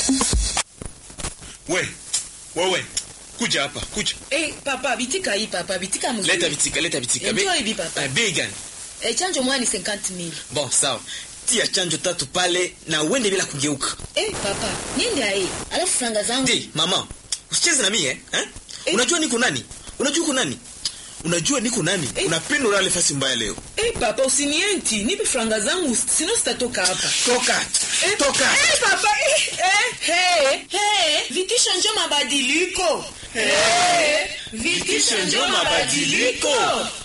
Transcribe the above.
We, wewe, kuja hapa, kuja. Eh, papa bitika hii papa bitika mzuri. Leta bitika, leta bitika. Enjoy bi papa. Eh, bei gani? Eh, chanjo moja ni 50000. Bon, sawa. Tia chanjo tatu pale na uende bila kugeuka. Eh, papa, niende aye. Alafu franga zangu. Ndi, mama, usicheze na mimi eh? eh? Eh. Unajua niko nani? Unajua uko nani? Unajua niko nani? Eh. Unapenda ulale fasi mbaya leo. Eh, papa usinienti. Nipe franga zangu sino sitatoka hapa. Toka. Eh, Toka. Eh, papa. Eh, eh, hey, hey. Vitisho njo mabadiliko. Eh, vitisho njo mabadiliko.